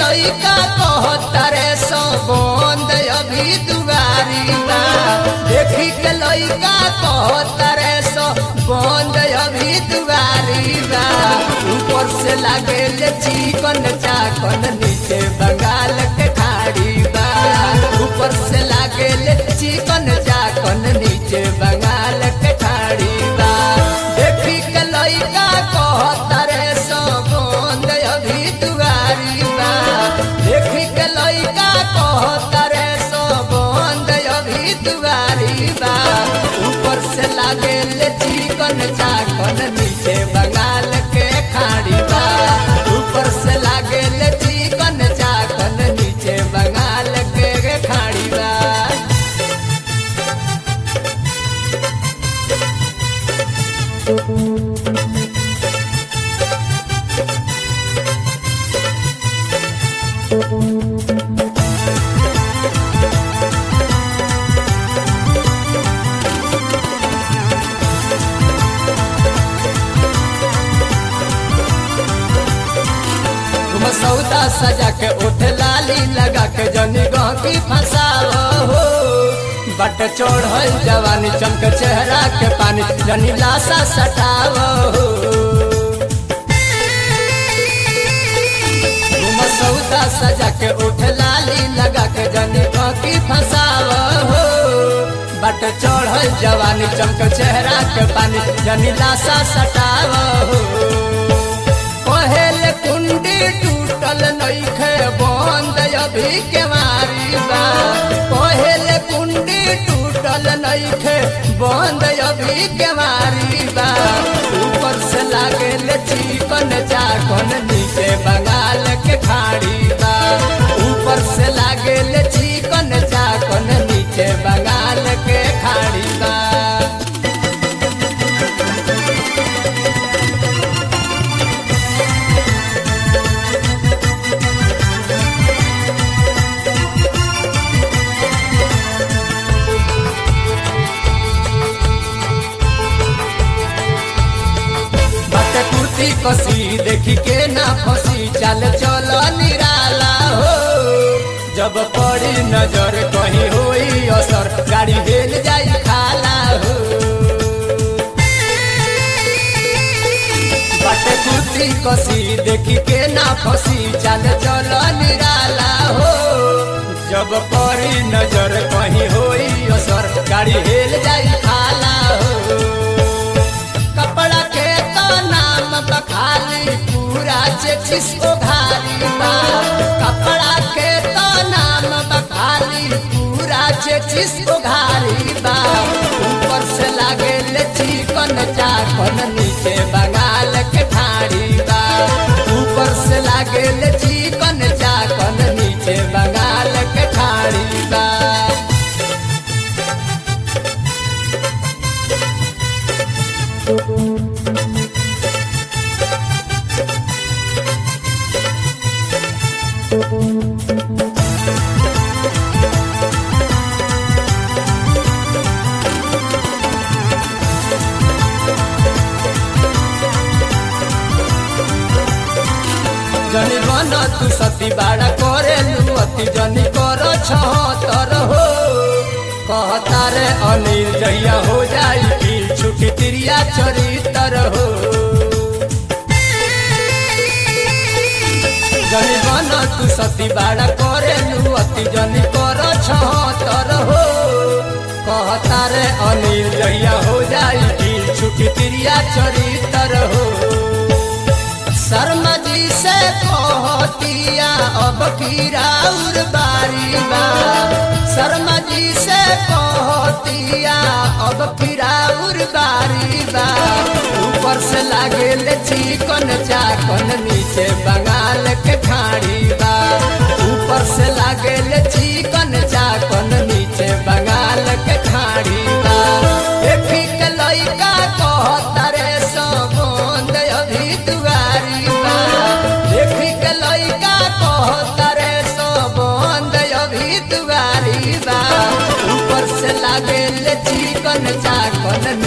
लइका कहतरे सो बंद अभी दुआरी बा देखी के लइका कहतरे सो बंद अभी दुआरी बा ऊपर से लागे ले चिकन चाकन नीचे बंगाल के खाड़ी बा ऊपर से लागे ले चिकन चाकन नीचे बंगाल के खाड़ी बा देखी के लइका कहतरे सो बंद अभी दुआरी बा देखी के लइका कहतरे सो बंद अभी दुआरी बा ऊपर से लागे ले चिकन चाकन नीचे बंगाल के खाड़ी बा ऊपर से लागे ले चिकन चाकन नीचे बंगाल के खाड़ी बा तुम सौदा सजा के उठ लाली लगा के जनी गहकी फंसाओ हो बट चढ़ल जवानी चमक चेहरा के पानी जनी लाशा सटाओ हो तुम सौदा सजा के उठ लाली लगा के जनी गहकी फंसाओ हो बट चढ़ल जवानी चमक चेहरा के पानी जनी लाशा सटाओ हो पहल कुंडी टूटल नइखे बंद अभी के मारी बा पहल कुंडी टूटल नइखे बंद अभी के मारी बा ऊपर से लागे ले चिकन चाकन नीचे बंगाल के खाड़ी बा ऊपर से लागे ले चिकन चाकन नीचे बंगाल के खाड़ी बा बट कुर्ती कसी देखी के ना फसी चल चल निराला हो जब पड़ी नजर कहीं होई असर गाड़ी हेल जाई खाला हो बट कुर्ती कसी देखी के ना फसी चल चल निराला हो जब पड़ी नजर कहीं होई असर गाड़ी हेल जाई खाला हो कपड़ा के तो नाम बखाली पूरा चेचिस उघारी बा कपड़ा के तो नाम बखाली पूरा चेचिस उघारी बा ऊपर से लागे ले चिकन चाकन नीचे बंगाल के ठाड़ी बा ऊपर से लागे ले चिकन चाकन नीचे बंगाल के ठाड़ी बा जनी बन तू सती बाड़ा करे लुअती जनी कर छतर हो कहता रे अनिल जहिया हो जाई पील छुटी तिरिया चरितर हो जनी बन तू सती बाड़ा करे लुअती जनी कर छतर हो कहता रे अनिल जहिया हो जाई पील छुटी तिरिया चरितर हो शर्मा जी से कहतिया अब की राउर बारी बा शर्मा जी से कहतिया अब की राउर बारी बा ऊपर से लागे ले चिकन चाकन नीचे बंगाल के खाड़ी बा ऊपर से लागे ले चिकन चाकन नीचे बंगाल के खाड़ी बा देखी के लइका कहता रे सबोंद अभी दुआरी बा देखी के लइका कहता रे सबोंद अभी दुआरी बा ऊपर से लागे ले चिकन चाकन